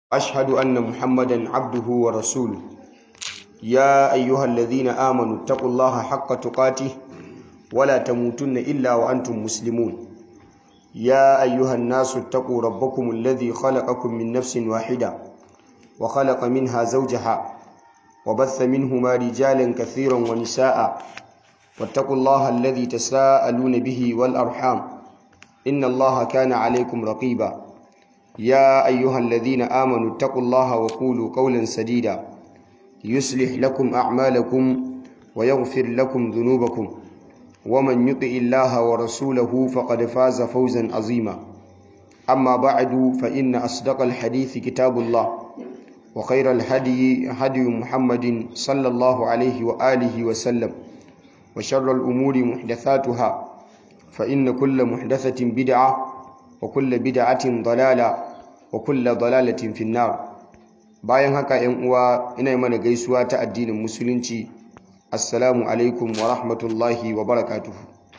أشهد أن محمدا عبده ورسوله يا أيها الذين آمنوا اتقوا الله حق تقاته ولا تموتن إلا وأنتم مسلمون يا أيها الناس اتقوا ربكم الذي خلقكم من نفس واحدة وخلق منها زوجها وبث منهما رجالا كثيرا ونساء واتقوا الله الذي تساءلون به والأرحام إن الله كان عليكم رقيبا يا أيها الذين آمنوا اتقوا الله وقولوا قولا سديدا يصلح لكم أعمالكم ويغفر لكم ذنوبكم ومن يطع الله ورسوله فقد فاز فوزا عظيما أما بعد فإن أصدق الحديث كتاب الله وخير الهدي هدي محمد صلى الله عليه وآله وسلم وشر الأمور محدثاتها فإن كل محدثة بدعة وكل بدعة ضلالة وكل ضلالة في النار bayan haka ‘yan uwa ina mana gaisuwa ta addinin musulunci assalamu alaikum wa rahmatullahi wa barakatuhu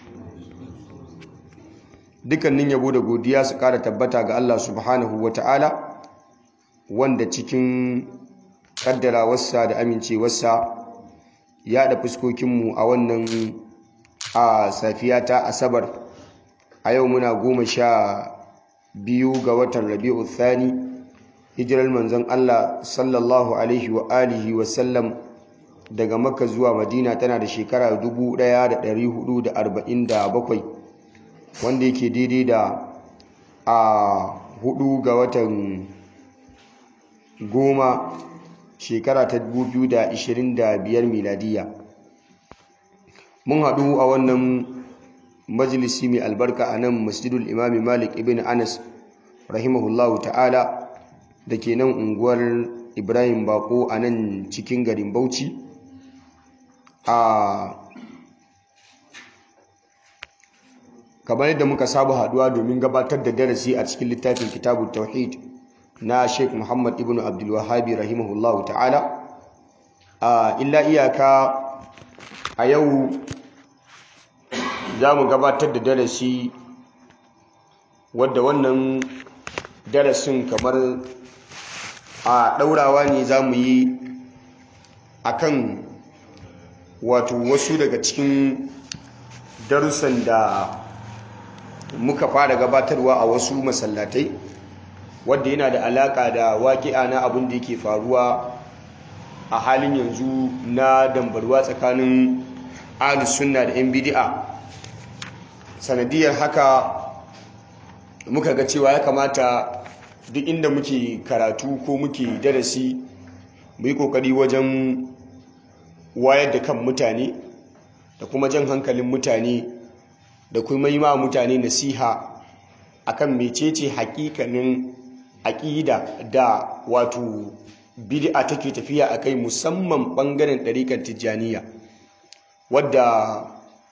dukkanin yabo da godiya su kara tabbata ga Allah subhanahu wa ta'ala wanda cikin kaddarawarsa da amincewarsa ya da fuskokinmu a wannan a safiya ta asabar a yau muna goma sha biyu ga watan rabi'u thani hijirar manzon Allah sallallahu alaihi wa alihi wa sallam daga makka zuwa madina tana da shekara 1447 wanda yake daidai da a hudu ga watan goma shekara ta 2025 miladiya mun haɗu a wannan majalisi mai albarka a nan masjidul imami malik ibn anas rahimahullahu ta'ala da ke nan unguwar ibrahim bako a nan cikin garin bauchi a kamar yadda muka saba haduwa domin gabatar da darasi a cikin littafin kitabu tauhid na sheikh muhammad ibn abdulwahabi rahimahullahu ta'ala a illa iyaka a yau za mu gabatar da darasi wadda wannan darasin kamar a ɗaurawa ne za mu yi a kan wato wasu daga cikin darussan da muka fara gabatarwa a wasu masallatai wadda yana da alaƙa da waƙi'a na abin da yake faruwa a halin yanzu na dambarwa tsakanin sunna da 'yan bidi'a sanadiyar haka muka ga cewa ya kamata duk inda muke karatu ko muke darasi mu yi kokari wajen wayar da kan mutane da kuma jan hankalin mutane da kuma yi ma mutane nasiha akan mecece hakikanin aƙida da wato bid'a take tafiya a kai musamman ɓangaren ɗariƙar tijjaniya wadda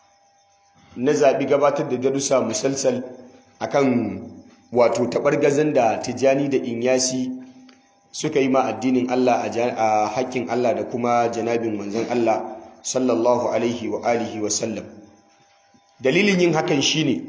na zaɓi gabatar da darussa musalsal akan wato taɓargazan da tijjani da inyasi suka yi ma addinin Allah a haƙƙin Allah da kuma janabin manzon Allah sallallahu alaihi wa alihi wa sallam dalilin yin hakan shine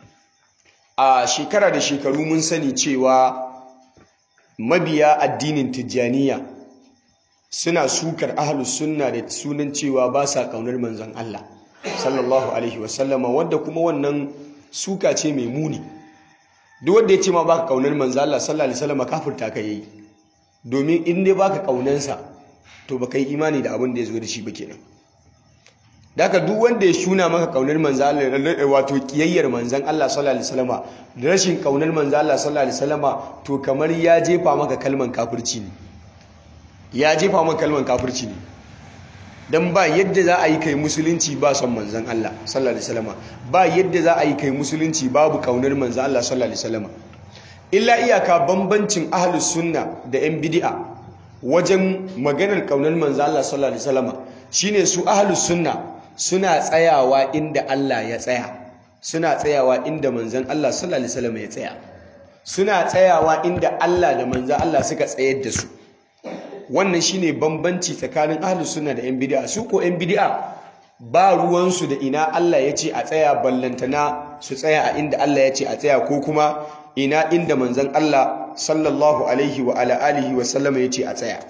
a shekara da shekaru mun sani cewa mabiya addinin tijjaniya suna sukar ahlus sunna da sunan cewa ba sa kaunar manzon Allah sallallahu alaihi wa sallama wanda kuma wannan suka ce mai muni duk wanda ya ce ma baka kaunar manzo Allah sallallahu alaihi wasallam kafirta ka yayi domin in dai baka kaunansa to baka yi imani da abin da ya zo da shi ba kenan daga duk wanda ya shuna maka kaunar manzo Allah wato kiyayyar manzon Allah sallallahu alaihi wasallam da rashin kaunar manzo Allah sallallahu alaihi wasallam to kamar ya jefa maka kalman kafirci ne ya jefa maka kalman kafirci ne dan ba yadda za a yi kai musulunci ba son manzon Allah sallallahu alaihi wasallam ba yadda za a yi kai musulunci babu kaunar manzon Allah sallallahu alaihi wasallam illa iyaka bambancin ahlus sunna da yan bid'a wajen maganar kaunar manzon Allah sallallahu alaihi wasallam shine su ahlus sunna suna tsayawa inda Allah ya tsaya suna tsayawa inda manzon Allah sallallahu alaihi wasallam ya tsaya suna tsayawa inda Allah da manzon Allah suka tsayar da su wannan shine bambanci tsakanin ahlus sunna da yan bid'a su ko yan bid'a ba ruwansu da ina Allah ya ce a tsaya ballantana su tsaya a inda Allah ya ce a tsaya ko kuma ina inda manzon Allah sallallahu alaihi wa ala alihi wa sallama yace a tsaya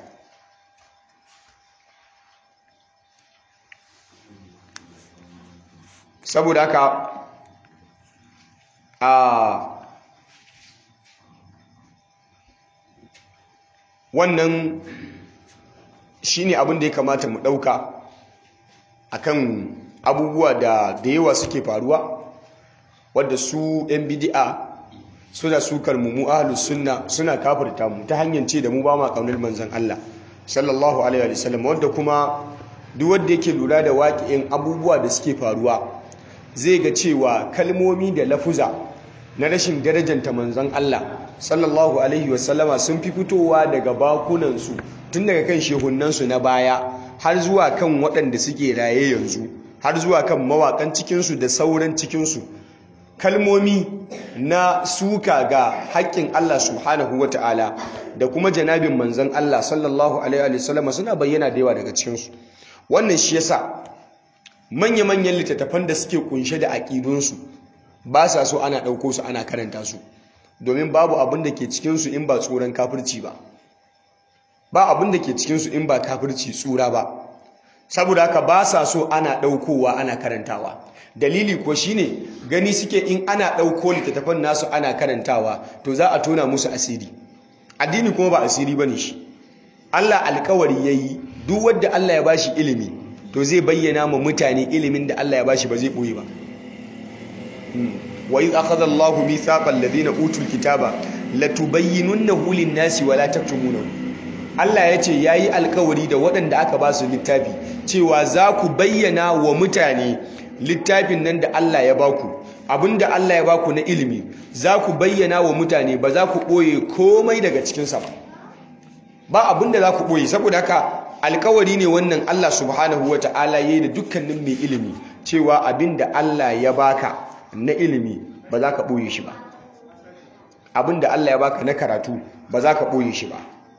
saboda haka a wannan shine abin da ya kamata mu ɗauka akan abubuwa da da yawa suke faruwa wadda su yan bidi'a suna sukar mu mu ahlus sunna suna kafirta mu ta hanyar ce da mu ba ma kaunar manzon Allah sallallahu alaihi wa sallam wanda kuma duk wanda yake lura da waƙi'in abubuwa da suke faruwa zai ga cewa kalmomi da lafuza na rashin darajanta manzon Allah sallallahu alaihi wa sallama sun fi fitowa daga bakunan su tun daga kan shehunan su na baya har zuwa kan waɗanda suke raye yanzu har zuwa kan mawakan cikin su da sauran cikin su kalmomi na suka ga haƙƙin Allah subhanahu wa ta'ala da kuma janabin manzan Allah sallallahu Alaihi wasallama suna bayyana da yawa daga cikinsu wannan shi yasa manya-manyan littattafan da suke kunshe da aƙidunsu ba sa so ana ɗauko su ana karanta su domin babu abin da ke cikinsu in ba tsoron kafirci ba ba abin da ke cikinsu in ba kafirci tsura ba saboda haka ba sa so ana ɗaukowa ana karantawa dalili ko shine gani suke in ana ɗauko littattafan nasu ana karantawa to za a tona musu asiri addini kuma ba asiri bane shi Allah alkawari yayi duk wanda Allah ya bashi ilimi to zai bayyana ma mutane ilimin da Allah ya bashi ba zai boye ba wa iz akhadha Allahu mithaqal ladina utul kitaba latubayyinunnahu lin-nasi wa la taktumunahu Allah ya ce yayi alkawari da waɗanda aka ba su littafi cewa za ku bayyana wa mutane littafin nan da Allah ya baku abinda Allah ya baku na ilimi za ku bayyana wa mutane ba za ku ɓoye komai daga cikinsa ba ba abinda za ku ɓoye saboda haka alkawari ne wannan Allah subhanahu wa ta'ala ya yi da dukkanin mai ilimi cewa abinda Allah ya baka na ilimi ba za ka ɓoye shi ba abinda Allah ya baka na karatu ba za ka ɓoye shi ba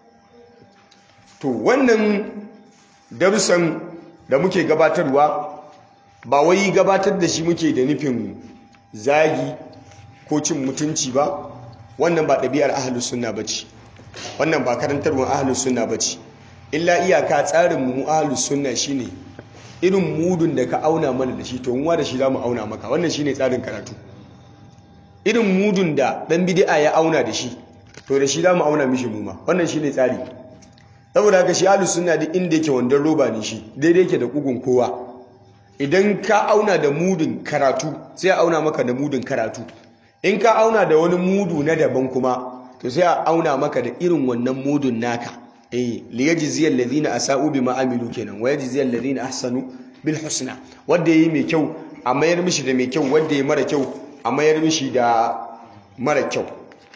to wannan darussan da muke gabatarwa ba wai gabatar da shi muke da nufin zagi ko cin mutunci ba wannan ba ɗabi'ar ahalus sunna bace wannan ba karantarwar ahalus sunna bace illa iyaka tsarin mu ahalus sunna shine irin mudun da ka auna mana da shi to muwa da shi zamu auna maka wannan shine tsarin karatu irin mudun da dan bid'a ya auna da shi to da shi zamu auna mishi mu ma wannan shine tsari saboda haka shi ahalus sunna duk inda yake wandan roba ne shi daidai yake da kugun kowa idan ka auna da mudun karatu sai a auna maka da mudun karatu in ka auna da wani mudu na daban kuma to sai a auna maka da irin wannan mudun naka eh li yajziyal ladina asau bima amilu kenan wa yajziyal ladina ahsanu bil husna wanda yayi mai kyau a mayar mishi da mai kyau wanda yayi mara kyau a mayar mishi da mara kyau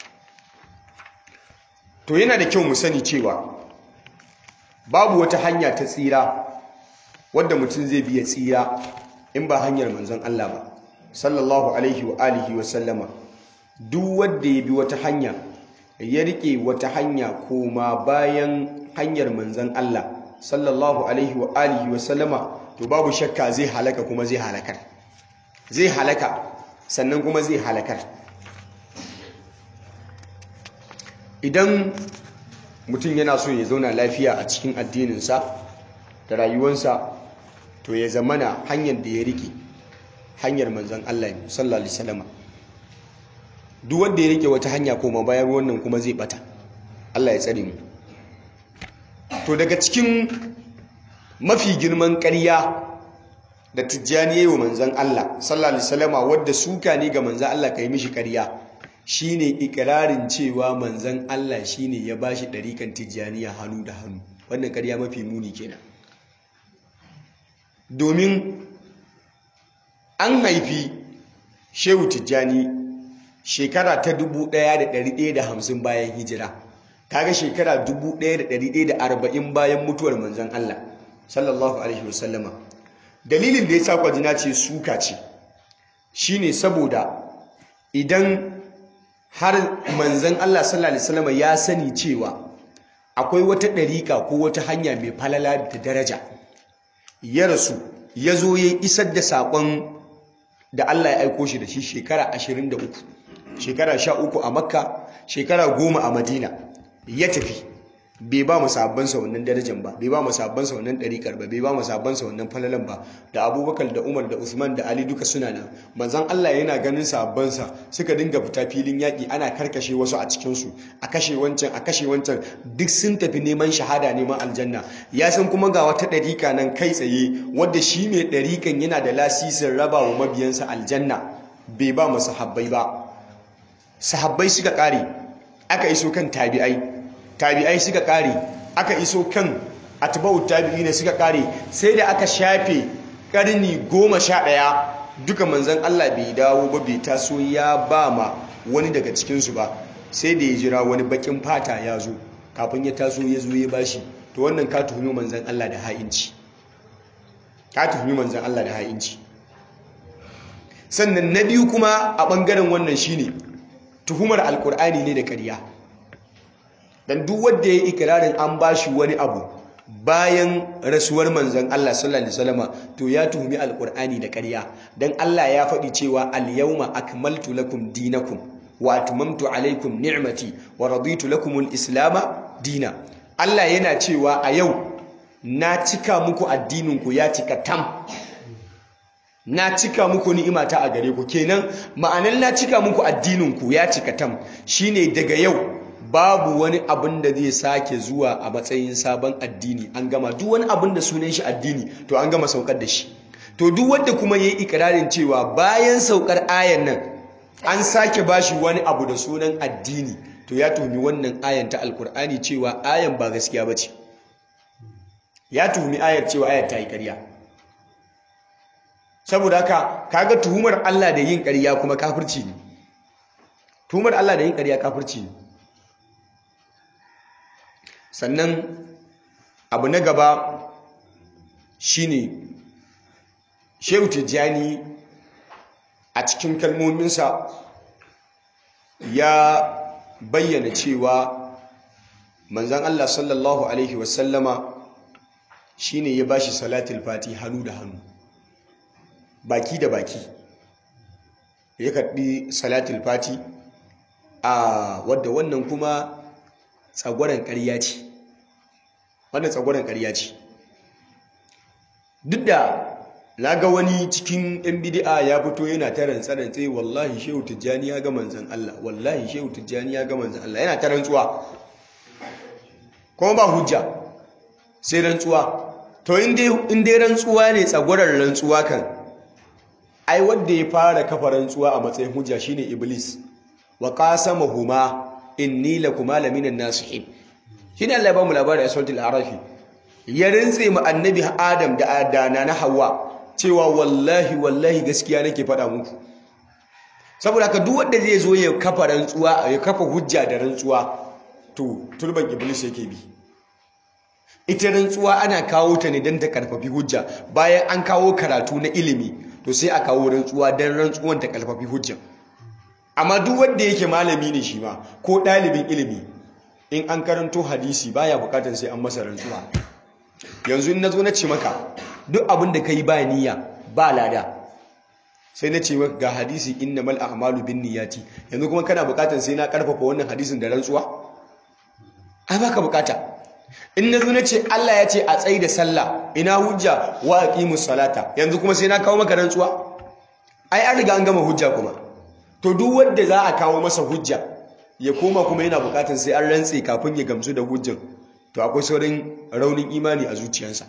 to yana da kyau mu sani cewa babu wata hanya ta tsira wadda mutum zai biya tsira in ba hanyar manzon Allah ba sallallahu alaihi wa alihi wa sallama duk wanda ya bi wata hanya ya rike wata hanya koma bayan hanyar manzon Allah sallallahu alaihi wa alihi wa sallama to babu shakka zai halaka kuma zai halakar zai halaka sannan kuma zai halakar idan mutum yana so ya zauna lafiya a cikin addininsa da rayuwarsa to ya zamana hanyar da ya rike hanyar manzon Allah sallallahu alaihi wasallam duk wanda ya rike wata hanya koma bayan wannan kuma zai bata Allah ya tsare mu to daga cikin mafi girman ƙarya da tijjani yayi wa manzon Allah sallallahu alaihi wasallam wanda suka ne ga manzon Allah kai mishi ƙarya shine ikirarin cewa manzon Allah shine ya bashi dariƙan tijjaniya hannu da hannu wannan ƙarya mafi muni kenan domin an haifi shehu tijjani shekara ta 1150 bayan hijira kaga shekara 1140 bayan mutuwar manzon Allah sallallahu alaihi wasallama dalilin da ya sa kwajina ce suka ce shine saboda idan har manzon Allah sallallahu alaihi wasallama ya sani cewa akwai wata ɗariƙa ko wata hanya mai falala da daraja ya rasu ya zo ya isar da saƙon da Allah ya aiko shi da shi shekara 23 shekara sha uku a makka shekara goma a madina ya tafi bai ba mu sabbansa wannan darajar ba bai ba mu sabbansa wannan ɗariƙar ba bai ba mu sabbansa wannan falalan ba da abubakar da umar da usman da ali duka suna nan manzan allah yana ganin sabbansa suka dinga fita filin yaƙi ana karkashe wasu a cikinsu a kashe wancan a kashe wancan duk sun tafi neman shahada neman aljanna ya san kuma ga wata ɗariƙa nan kai tsaye wadda shi mai ɗariƙan yana da lasisin raba wa mabiyansa aljanna bai ba mu sahabbai ba sahabbai suka ƙare aka iso kan tabi'ai tabi'ai suka kare aka iso kan atba'u tabi'ina suka kare sai da aka shafe karni goma sha ɗaya duka manzan Allah bai dawo ba bai taso ya ba ma wani daga cikinsu ba sai da ya jira wani bakin fata ya zo kafin ya taso ya zo ya bashi to wannan ka tuhumi manzan Allah da ha'inci ka tuhumi manzan Allah da ha'inci sannan na biyu kuma a ɓangaren wannan shine tuhumar alkur'ani ne da ƙarya dan duk wanda ya ikirarin an bashi wani abu bayan rasuwar manzon Allah sallallahu alaihi wasallama to ya tuhumi alqur'ani da ƙarya dan Allah ya faɗi cewa al-yawma akmaltu lakum dinakum wa atmamtu alaykum ni'mati wa raditu lakum al-islama dina Allah yana cewa a yau na cika muku addinin ku ya cika tam na cika muku ni'imata a gare ku kenan ma'anar na cika muku addinin ku ya cika tam shine daga yau babu wani abin da zai sake zuwa a matsayin sabon addini an gama duk wani abin da sunan shi addini to an gama saukar da shi to duk wanda kuma yayi ikirarin cewa bayan saukar ayan nan an sake bashi wani abu da sunan addini to ya tuhumi wannan ayan ta alkur'ani cewa ayan ba gaskiya bace ya tuhumi ayar cewa ayar ta yi ƙarya saboda haka kaga tuhumar Allah da yin ƙarya kuma kafirci ne tuhumar Allah da yin ƙarya kafirci ne sannan abu na gaba shine shehu tijjani a cikin kalmominsa ya bayyana cewa manzan Allah sallallahu Alaihi wasallama shine ya bashi salatul fati hannu da hannu baki da baki ya karɓi salatul fati a wadda wannan kuma tsagwaron ƙarya ce wannan tsagwaron ƙarya ce duk da na ga wani cikin yan bidi'a ya fito yana ta rantsa-rantsa wallahi shehu tijjani ya ga manzan Allah wallahi shehu tijjani ya ga manzan Allah yana ta rantsuwa kuma ba hujja sai rantsuwa to in dai rantsuwa ne tsagwaron rantsuwa kan ai wanda ya fara kafa rantsuwa a matsayin hujja shine iblis wa qasamahuma inni lakuma laminan nasihin shine Allah ya ba mu labari a suratul arafi ya rintse mu annabi adam da adana na hawa cewa wallahi wallahi gaskiya nake faɗa muku saboda haka duk wanda zai zo ya kafa rantsuwa ya kafa hujja da rantsuwa to turban iblis yake bi ita rantsuwa ana kawo ta ne don ta karfafi hujja bayan an kawo karatu na ilimi to sai a kawo rantsuwa don rantsuwan ta karfafi hujja amma duk wanda yake malami ne shi ma ko ɗalibin ilimi in an karanto hadisi baya bukatar sai an masa rantsuwa yanzu in nazo na ce maka duk abin da kai ba niyya ba lada sai na ce maka ga hadisi innamal a'malu binniyati yanzu kuma kana bukatar sai na karfafa wannan hadisin da rantsuwa ai baka bukata in nazo na ce Allah ya ce a tsayi da sallah ina hujja wa aqimus salata yanzu kuma sai na kawo maka rantsuwa ai an riga an gama hujja kuma to duk wanda za a kawo masa hujja ya koma kuma yana bukatar sai an rantse kafin ya gamsu da hujjan to akwai saurin raunin imani a zuciyarsa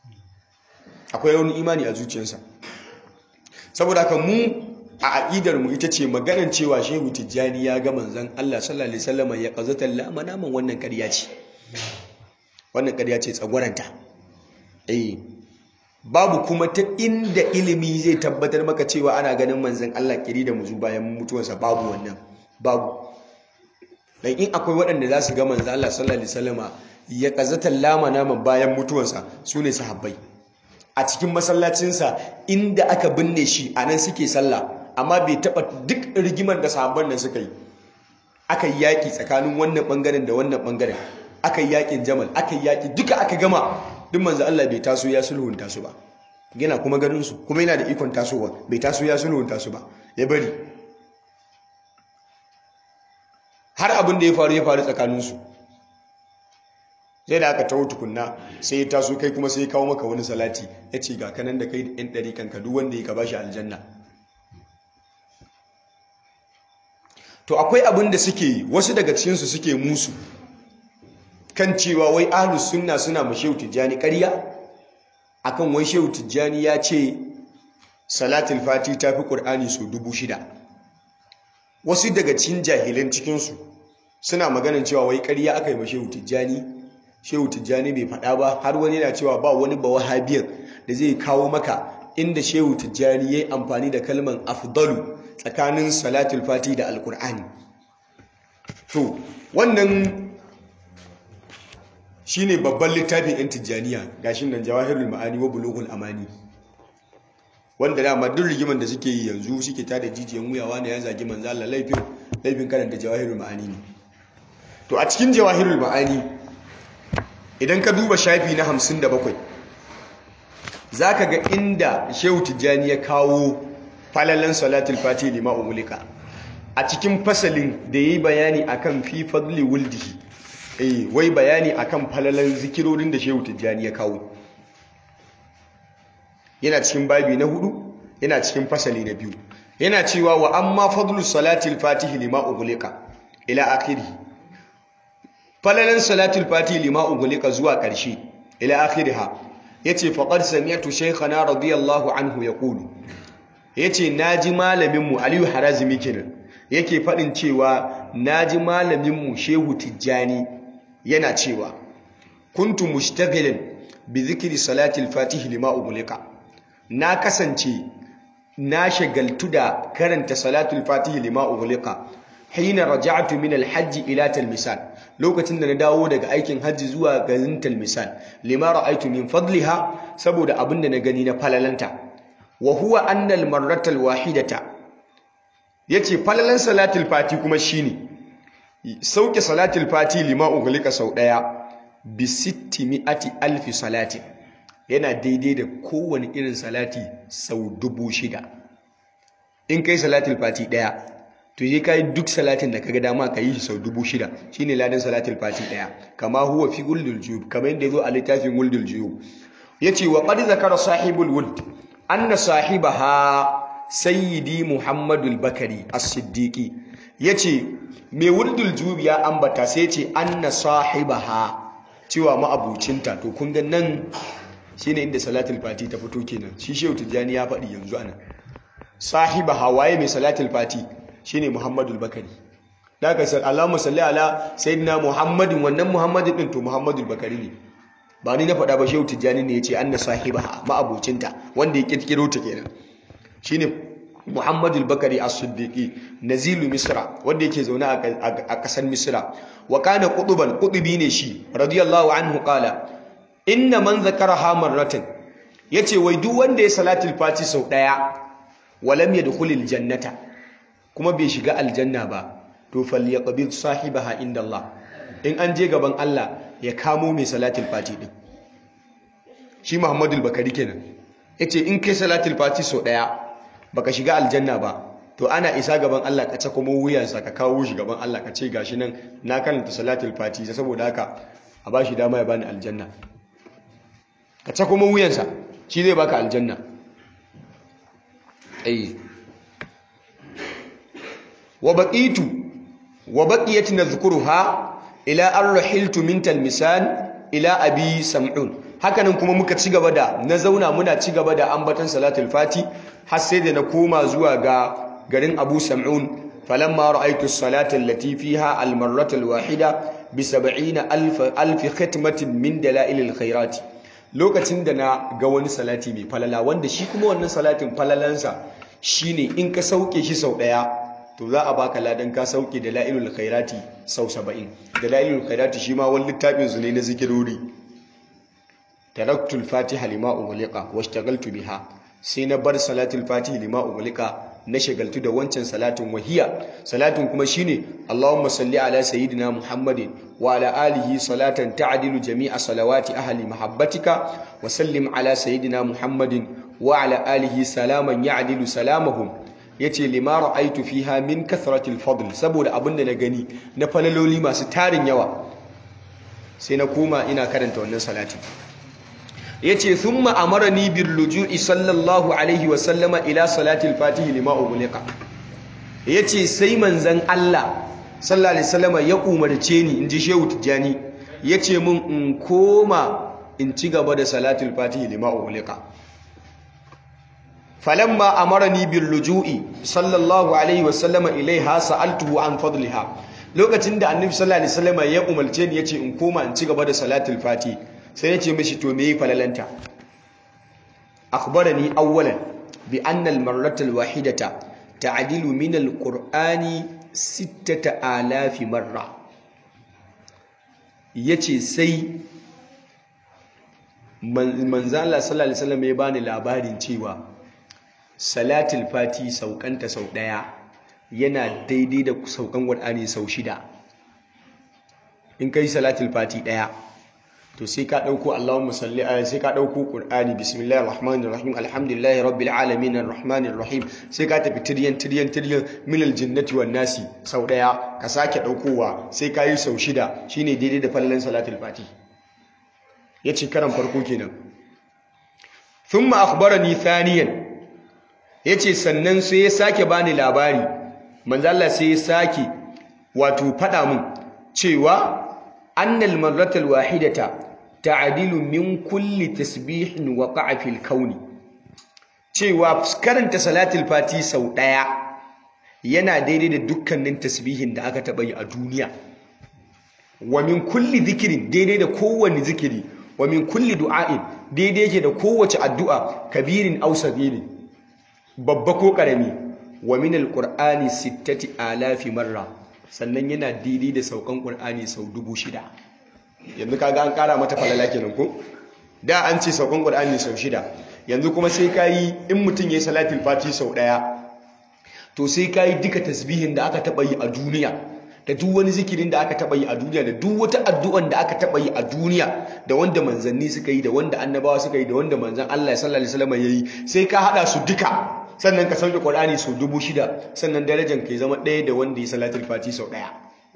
akwai raunin imani a zuciyarsa saboda haka mu a aƙidar mu ita ce maganar cewa shehu tijjani ya ga manzon Allah sallallahu alaihi wasallam ya qazata lama naman wannan ƙarya ce wannan ƙarya ce tsagwaranta eh babu kuma ta inda ilimi zai tabbatar maka cewa ana ganin manzon Allah kiri da muzu bayan mutuwarsa babu wannan babu dan in akwai waɗanda za su ga manzon Allah sallallahu alaihi wasallama ya qazata lama naman bayan mutuwarsa sune sahabbai a cikin masallacinsa inda aka binne shi a nan suke sallah amma bai taɓa duk rigimar da sahabban nan suka yi aka yi yaƙi tsakanin wannan ɓangaren da wannan ɓangaren aka yi yaƙin jamal aka yi yaƙi duka aka gama duk manzo Allah bai taso ya sulhunta su ba yana kuma ganin su kuma yana da ikon tasowa bai taso ya sulhunta su ba ya bari har abin da ya faru ya faru tsakaninsu sai da aka taho tukunna sai ya taso kai kuma sai ya kawo maka wani salati ya ce ga kanan da kai yan ɗari kanka duk wanda ya ka bashi aljanna to akwai abin da suke wasu daga cikinsu suke musu kan cewa wai ahlus sunna suna ma shehu tijjani ƙarya akan wai shehu tijjani ya ce salatul fati ta fi ƙur'ani sau dubu shida wasu daga cikin jahilan cikinsu suna maganin cewa wai ƙarya aka yi ma shehu tijjani shehu tijjani bai faɗa ba har wani yana cewa ba wani ba wahabiyar da zai kawo maka inda shehu tijjani ya yi amfani da kalman afdalu tsakanin salatul fati da alkur'ani to wannan shine babban littafin yan tijjaniya gashin nan jawahirul ma'ani wa bulughul amani wanda dama duk rigiman da suke yi yanzu suke tada jijiyan wuyawa ne ya zagi manzo Allah laifin laifin karanta jawahirul ma'ani ne to a cikin jawahirul ma'ani idan ka duba shafi na 57 zaka ga inda Shehu Tijjani ya kawo falalan salatul fati lima umulika a cikin fasalin da yayi bayani akan fi fadli wuldihi eh wai bayani akan falalan zikirorin da Shehu Tijjani ya kawo yana cikin babi na hudu yana cikin fasali na biyu yana cewa wa amma fadlu salatul fatihi lima umulika ila akhirih falalan salatul fatihi lima umulika zuwa ƙarshe ila akhiriha yace faqad sami'tu shaykhana radiyallahu anhu yaqulu yace naji malamin mu Aliyu Harazimi kenan yake fadin cewa naji malamin mu Shehu Tijjani yana cewa kuntu mushtaghilan bi dhikri salatil fatihi lima umulika na kasance na shagaltu da karanta salatul fatihi lima umulika hina raja'tu min al-hajj ila talmisan lokacin da na dawo daga aikin hajji zuwa garin talmisan lima ra'aytu min fadliha saboda abinda na gani na falalanta wa huwa anna al-marrata al-wahidata yace falalan salatul fati kuma shine sauke salatul fati lima ughliqa sau daya bi 600 alf salati yana daidai da kowane irin salati sau dubu shida in kai salatul fati daya to yi kai duk salatin da kaga dama ka yi sau dubu shida shine ladan salatul fati daya kama huwa fi guldul juyub kama yadda yazo a littafin guldul juyub yace wa qad zakara sahibul wuld anna sahibaha sayyidi muhammadul bakari as-siddiqi yace mai wuldul juyub ya ambata sai yace anna sahibaha cewa ma'abucinta to kun ga nan shine inda salatul fati ta fito kenan shi shehu tijjani ya faɗi yanzu ana sahibaha waye mai salatul fati shine Muhammadul Bakari daga sai Allahumma salli ala sayyidina Muhammadin wannan Muhammadin din to Muhammadul Bakari ne ba ni na faɗa ba Shehu Tijjani ne yace anna sahibaha ma'abucinta wanda ya kirkiro ta kenan shine Muhammadul Bakari As-Siddiqi nazilu Misra wanda yake zaune a ƙasar Misra wa kana qutuban qutubi ne shi radiyallahu anhu qala inna man zakaraha marratan yace wai duk wanda ya salatul fati sau daya walam yadkhulul jannata kuma bai shiga aljanna ba to falyaqbil sahibaha inda Allah in an je gaban Allah ya kamo mai salatul fati din shi Muhammadul Bakari kenan yace in kai salatul fati so daya baka shiga aljanna ba to ana isa gaban Allah ka tsako mu wuyansa ka kawo shi gaban Allah ka ce gashi nan na karanta salatul fati saboda haka a bashi dama ya bani aljanna ka tsako mu wuyansa shi zai baka aljanna eh وبقيت وبقيت نذكرها الى ان رحلت من تلمسان الى ابي سمعون hakanan kuma muka ci gaba da na zauna muna ci gaba da ambatan salatul fati har sai da na koma zuwa ga garin Abu Sam'un falamma ra'aytu as-salata allati fiha al-marrata al-wahida bi 70 alf alf khitmatin min dalail al-khairat lokacin da na ga wani salati mai falala wanda shi kuma wannan salatin falalansa shine in ka sauke shi sau daya to za a baka ladan ka sauke da la'ilul khairati sau saba'in da la'ilul khairati shi ma wani littafin su ne na zikirori taraktul fatiha lima ughliqa washtagaltu biha sai na bar salatul fatiha lima ughliqa na shagaltu da wancan salatin wahiya salatin kuma shine Allahumma salli ala sayyidina Muhammadin wa ala alihi salatan ta'dilu jami'a salawati ahli mahabbatika wa sallim ala sayyidina Muhammadin wa ala alihi salaman ya'dilu salamahum yace lima ra'aytu fiha min kathratil fadl saboda abinda na gani na falaloli masu tarin yawa sai na koma ina karanta wannan salati yace thumma amarani bil luju'i sallallahu alaihi wa sallama ila salatil fatih lima ughliqa yace sai manzon Allah sallallahu alaihi wasallama ya umarce ni inji shehu tijani yace mun in koma in ci gaba da salatul fatih lima ughliqa falamma amarani bil luju'i sallallahu alaihi wasallama ilaiha sa'altuhu an fadliha lokacin da annabi sallallahu alaihi wasallama ya umarce ni yace in koma in ci gaba da salatul fatih sai yace mishi to me falalanta akhbarani awwalan bi anna al marrata al wahidata ta'dilu min al qur'ani sittata alafi marra yace sai manzala sallallahu alaihi wasallam ya bani labarin cewa salatul fati saukanta sau daya yana daidai da saukan qur'ani sau shida in kai salatul fati daya to sai ka dauko Allahumma salli ala sai ka dauko qur'ani bismillahir rahmanir rahim alhamdulillahi rabbil alamin arrahmanir rahim sai ka tafi tiryan tiryan tiryan min aljannati wan nasi sau daya ka sake daukowa sai ka yi sau shida shine daidai da fallan salatul fati yace karan farko kenan thumma akhbarani thaniyan yace sannan sai ya sake bani labari manzo Allah sai ya sake wato fada mun cewa annal marratal wahidata ta'dilu min kulli tasbihin waqa'a fil kauni cewa karanta salatul fati sau daya yana daidai da dukkanin tasbihin da aka taba yi a duniya wa min kulli zikirin daidai da kowanne zikiri wa min kulli du'a'in daidai yake da kowace addu'a kabirin aw sagirin babba ko karami wa min alqur'ani sittati alafi marra sannan yana daidai da saukan qur'ani sau dubu shida yanzu kaga an kara mata falala kenan ko da an ce saukan qur'ani sau shida yanzu kuma sai kayi in mutum yayi salatul fati sau daya to sai kayi duka tasbihin da aka taba yi a duniya da duk wani zikirin da aka taba yi a duniya da duk wata addu'an da aka taba yi a duniya da wanda manzanni suka yi da wanda annabawa suka yi da wanda manzan Allah sallallahu alaihi wasallam yayi sai ka hada su duka sannan ka sauke Qur'ani sau dubu shida sannan darajar ka zama ɗaya da wanda ya salatul fati sau ɗaya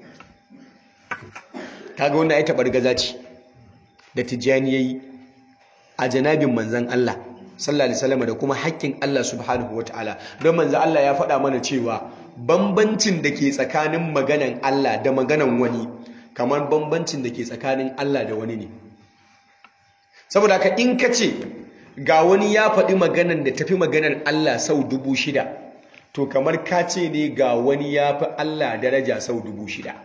kaga wanda ai tabar gaza ce da tijani yayi a janabin manzan Allah sallallahu alaihi wasallam da kuma haƙƙin Allah subhanahu wataala don manzan Allah ya faɗa mana cewa bambancin da ke tsakanin maganan Allah da maganan wani kamar bambancin da ke tsakanin Allah da wani ne saboda haka in ka ce ga wani ya faɗi maganan da tafi maganar Allah sau dubu shida to kamar ka ce ne ga wani ya fi Allah daraja sau dubu shida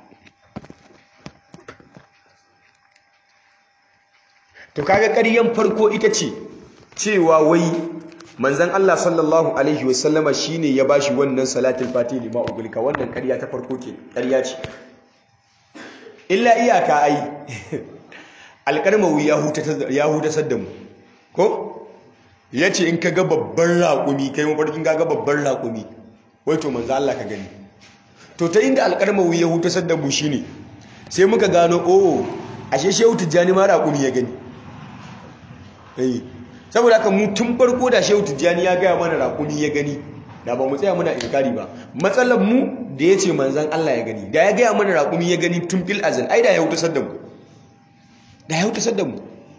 to kaga ƙaryan farko ita ce cewa wai manzan Allah sallallahu alaihi wasallama shine ya bashi wannan salatul fati lima ugulka wannan ƙarya ta farko ke ƙarya ce illa iyaka ai alƙarmawi ya hutasar da mu ko ya ce in ka ga babban raƙumi kai mafarkin ga babban raƙumi wai to manzo Allah ka gani to ta inda alƙarmawi ya hutasar da mu shine sai muka gano oh ashe shehu tijjani ma raƙumi ya gani eh saboda haka mu tun farko da shehu tijjani ya gaya mana raƙumi ya gani da ba mu tsaya muna inkari ba matsalar mu da ya ce manzan Allah ya gani da ya gaya mana raƙumi ya gani tun fil azal ai da ya hutasar da mu da ya hutasar da mu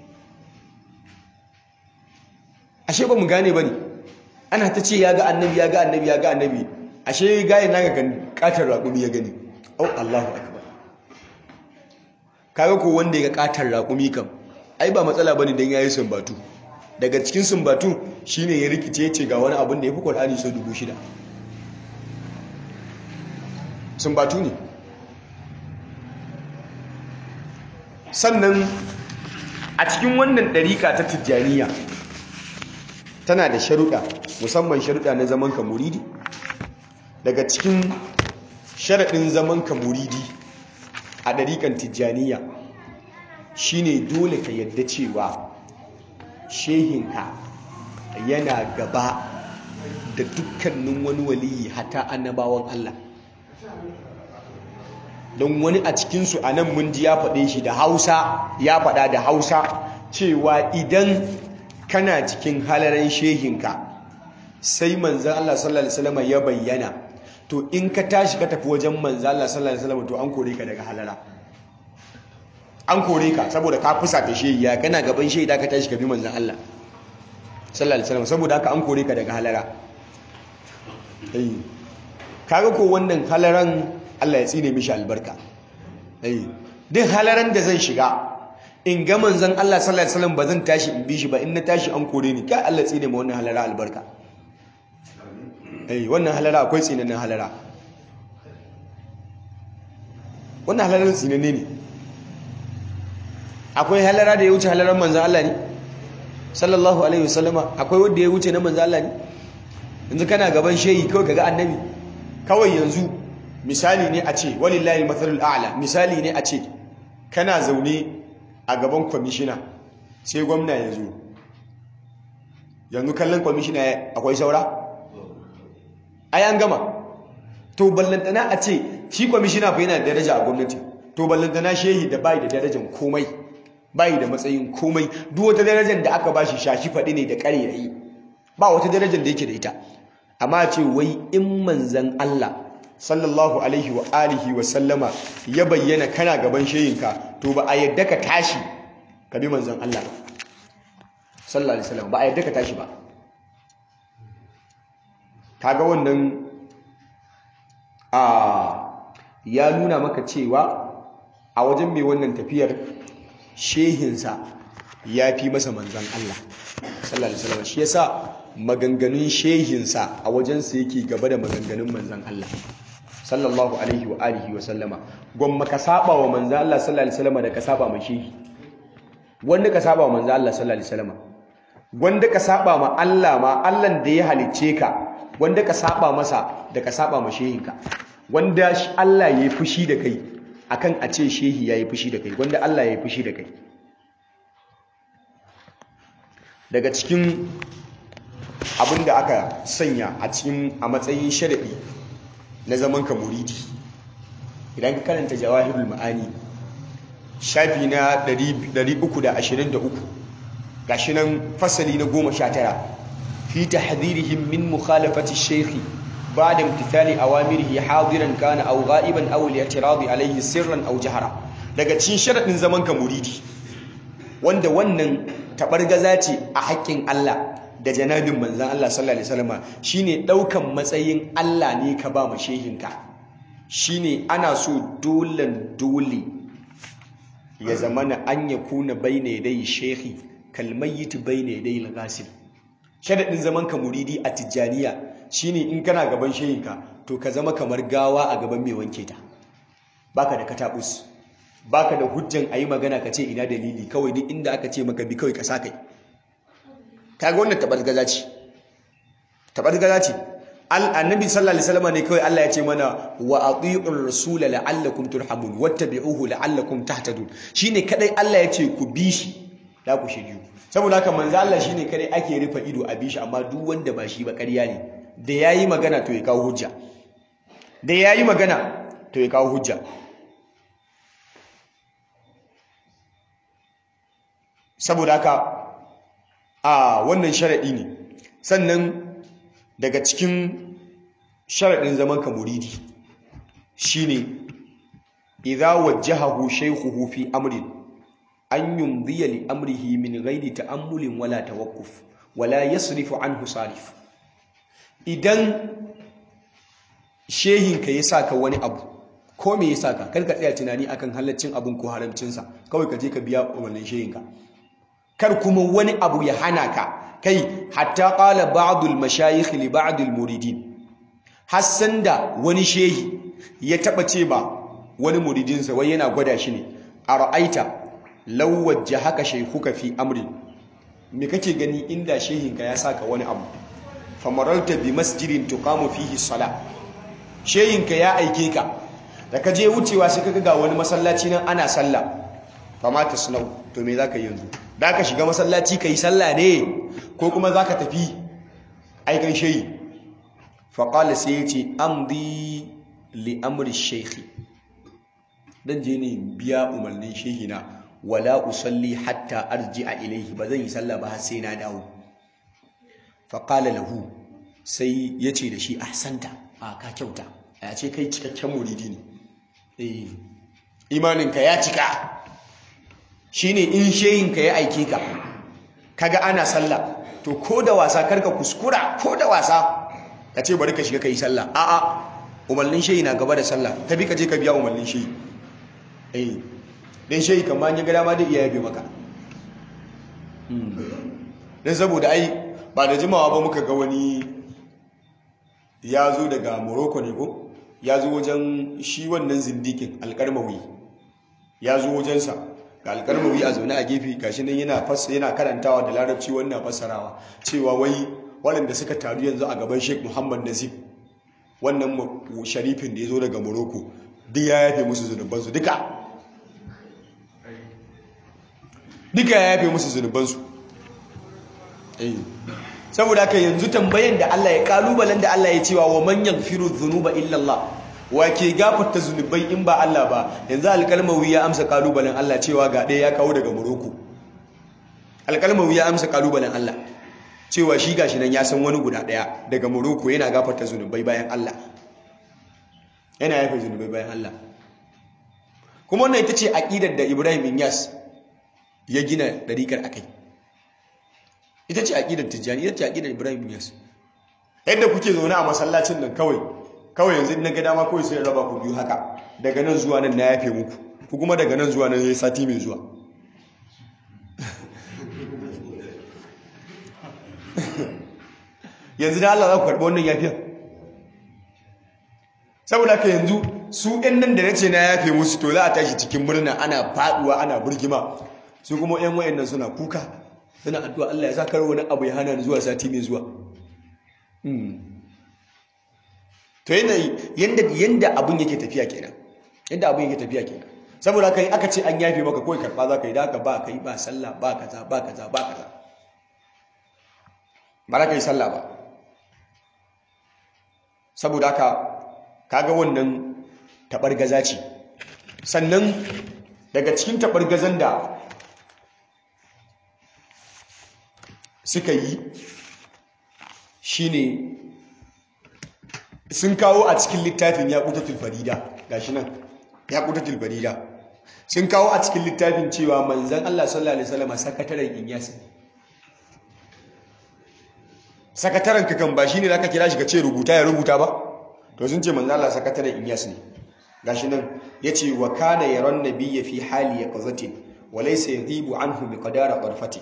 ashe ba mu gane ba ne ana ta ce ya ga annabi ya ga annabi ya ga annabi ashe gaye na ga katar raƙumi ya gani au Allahu akbar kaga ko wanda ya ga katar raƙumi kam ai ba matsala bane dan yayi sumbatu daga cikin sumbatu shine ya rikice ce ga wani abin da yafi Qur'ani sau dubu shida sumbatu ne sannan a cikin wannan ɗariƙa ta tijjaniya tana da sharuɗa musamman sharuɗa na zaman ka muridi daga cikin sharaɗin zaman ka muridi a ɗariƙan tijjaniya shine dole ka yadda cewa shehinka yana gaba da dukkanin wani waliyi hata annabawan Allah don wani a cikinsu a nan mun ji ya faɗe shi da hausa ya faɗa da hausa cewa idan kana cikin halaran shehinka sai manzan Allah sallallahu alaihi wasallam ya bayyana to in ka tashi ka tafi wajen manzan Allah sallallahu alaihi wasallam to an kore ka daga halara an kore ka saboda ka fusa ta shehi ya kana gaban shehi da ka tashi ka bi manzan Allah sallallahu alaihi wasallam saboda haka an kore ka daga halara eh kaga ko wannan halaran Allah ya tsine mishi albarka eh duk halaran da zan shiga in ga manzon Allah sallallahu alaihi wasallam bazan tashi in bi shi ba in na tashi an kore ni kai Allah tsine ma wannan halara albarka eh wannan halara akwai tsinanin halara wannan halaran tsinanne ne akwai halara da ya wuce halaran manzon Allah ne sallallahu alaihi wasallama akwai wanda ya wuce na manzon Allah ne yanzu kana gaban shehi kawai kaga annabi kawai yanzu misali ne a ce walillahi matsalul a'la misali ne a ce kana zaune a gaban kwamishina sai gwamna ya zo yanzu kallon kwamishina akwai saura ai an gama to ballantana a ce shi kwamishina fa yana da daraja a gwamnati to ballantana shehi da bai da darajar komai bai da matsayin komai duk wata darajar da aka bashi shashi faɗi ne da ƙarerai ba wata darajar da yake da ita amma ce wai in manzan Allah sallallahu alaihi wa alihi wa sallama ya bayyana kana gaban sheyinka to ba a yadda ka tashi ka bi manzan Allah sallallahu alaihi wasallam ba a yadda ka tashi ba kaga wannan a ya nuna maka cewa a wajen mai wannan tafiyar shehinsa ya fi masa manzan Allah sallallahu alaihi wasallam shi yasa maganganun shehinsa a wajensa yake gaba da maganganun manzan Allah sallallahu alaihi wa alihi wa sallama gwamma ka saba wa manzan Allah sallallahu alaihi wasallama da ka saba ma shehi wanda ka saba wa manzan Allah sallallahu alaihi wasallama wanda ka saba ma Allah ma Allah da ya halicce ka wanda ka saba masa da ka saba ma shehinka wanda Allah ya yi fushi da kai akan a ce shehi ya yi fushi da kai wanda Allah ya yi fushi da kai daga cikin abin da aka sanya a cikin a matsayin sharaɗi na zaman ka muridi idan ka karanta jawahirul ma'ani shafi na 323 gashi nan fasali na 19 fi tahdhirihim min mukhalafati shaykhi ba'da imtithali awamirihi hadiran kana aw ghaiban aw al-i'tirad alayhi sirran aw jahra daga cikin sharadin zaman ka muridi wanda wannan tabargaza ce a haƙƙin Allah da janabin manzan Allah sallallahu alaihi wasallam shine daukan matsayin Allah ne ka ba mu shehinka shine ana so dolan dole ya zamana an yakuna baina yadai shehi kalmayyit baina yadai al-ghasil sharadin zaman ka muridi a tijjaniya shine in kana gaban shehinka to ka zama kamar gawa a gaban mai wanke ta baka da katabus baka da hujjan ayi magana ka ce ina dalili kawai duk inda aka ce maka bi kawai ka sa kai kaga wannan tabargaza ce tabargaza ce annabi sallallahu alaihi wasallam ne kawai Allah ya ce mana wa atii'ur rasula la'allakum turhamun wattabi'uhu la'allakum tahtadun shine kadai Allah ya ce ku bi shi da ku shiryu saboda haka manzo Allah shine kadai ake rufe ido a bi shi amma duk wanda ba shi ba ƙarya ne da yayi magana to ya kawo hujja da yayi magana to ya kawo hujja saboda haka a wannan sharaɗi ne sannan daga cikin sharaɗin zaman ka muridi shine idza wajjahahu shaykhuhu fi amrin an yumdiya li amrihi min ghairi ta'ammulin wala tawaqquf wala yasrifu anhu sarif idan shehin ka ya saka wani abu ko me ya saka kar ka tsaya tunani akan halaccin abun ko haramcinsa kawai ka je ka biya wannan shehin ka kar kuma wani abu ya hana ka kai hatta qala ba'dul mashayikh li ba'dul muridin hassan da wani shehi ya taba ce ba wani muridinsa wai yana gwada shi ne ara'aita law wajjahaka shaykhuka fi amrin me kake gani inda shehinka ya saka wani abu famaralta bi masjidin tuqamu fihi salah shehinka ya aike ka da ka je wucewa sai kaga ga wani masallaci nan ana sallah fama tasnau to me zaka yi yanzu da ka shiga masallaci ka yi sallah ne ko kuma za ka tafi aikan shayi faƙala sai ya ce amdi li'amri shaikhi don je ne biya umarnin shehina wala usalli hatta arji a ilaihi ba zan yi sallah ba har sai na dawo faƙala lahu sai ya ce da shi ahsanta a ka kyauta a ce kai cikakken muridi ne eh imaninka ya cika shine in sheyinka ya aike ka kaga ana sallah to ko da wasa karka kuskura ko da wasa ka ce bari ka shiga ka yi sallah a'a umarnin shehi na gaba da sallah ta bi ka je ka biya umarnin shehi eh dan shehi kan ma ya ga dama da iya yabe maka dan saboda ai ba da jimawa ba muka ga wani ya zo daga Morocco ne ko ya zo wajen shi wannan zindikin alƙarmawi ya zo wajensa ga alƙarmawi a zaune a gefe gashi nan yana yana karantawa da larabci wannan fassarawa cewa wai waɗanda suka taru yanzu a gaban Sheikh Muhammad Nazif wannan sharifin da ya zo daga Morocco duk ya yafe musu zunubansu duka duka ya yafe musu zunubansu saboda haka yanzu tambayan da Allah ya kalubalen da Allah ya cewa wa man yaghfiru dhunuba illa Allah wa ke gafarta zunubai in ba Allah ba yanzu alkalmawi ya amsa kalubalen Allah cewa ga ɗaya ya kawo daga Morocco alkalmawi ya amsa kalubalen Allah cewa shi gashi nan ya san wani guda ɗaya daga Morocco yana gafarta zunubai bayan Allah yana yafe zunubai bayan Allah kuma wannan ita ce aqidar da Ibrahim Inyas ya gina dariƙar akai ita ce aqidar Tijjani ita ce aqidar Ibrahim Inyas yadda kuke zaune a masallacin nan kawai kawai yanzu na ga dama kawai sai raba ku biyu haka daga nan zuwa nan na yafe muku ku kuma daga nan zuwa nan yayi sati mai zuwa yanzu da Allah za ku karɓi wannan yafiyar saboda ka yanzu su ɗan nan da nace na yafe musu to za a tashi cikin murna ana faɗuwa ana burgima su kuma ƴan wayannan suna kuka suna addu'a Allah ya sa kar wani abu ya hana ni zuwa sati mai zuwa to yanda yanda abun yake tafiya kenan yanda abun yake tafiya kenan saboda kai aka ce an yafe maka kawai karba za ka yi da haka ba kai ba sallah ba kaza ba kaza ba kaza ba za ka yi sallah ba saboda haka kaga wannan taɓargaza ce sannan daga cikin taɓargazan da suka yi shine sun kawo a cikin littafin ya ƙutatul farida gashi nan ya ƙutatul farida sun kawo a cikin littafin cewa manzan Allah sallallahu alaihi wasallam sakataren inyasi sakataren ka kan ba shine zaka kira shi ka ce rubuta ya rubuta ba to sun ce manzan Allah sakataren inyasi ne gashi nan yace wa kana yaron nabiyya fi hali yaqzatin wa laysa yadhibu anhu biqadara qarfati